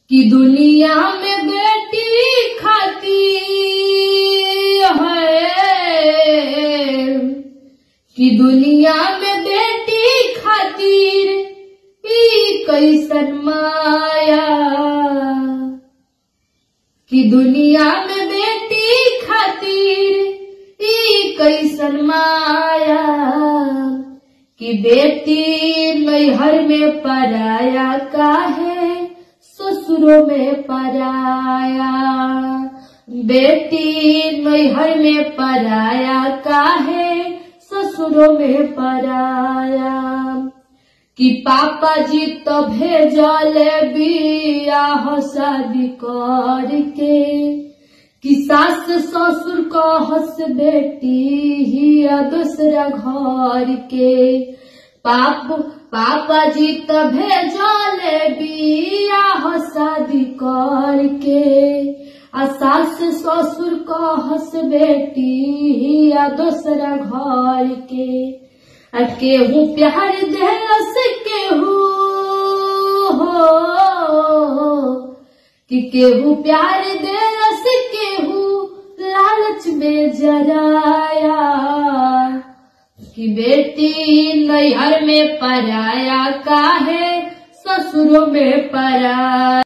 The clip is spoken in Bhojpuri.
कि दुनिया में बेटी खाती है कि दुनिया में बेटी खातिर ई कैसन माया कि दुनिया में बेटी खातिर ई कैसन माया कि बेटी नैहर में पराया काहे ससुरों में पराया बेटी नैहर में पराया काहे ससुरों में पराया कि पापा जी तो भेजले बियाह शादी करके कि सास ससुर को हंस बेटी ही दूसरा घर के पाप पापा जी तो भेजले बियाह शादी करके आ सास ससुर को हंस बेटी ही दूसरा घर के आ केहू प्यार देलस केहू हो कि केहू प्यार देलस केहू लालच में जराया कि बेटी नैहर में पराया काहे ससुरों में पराया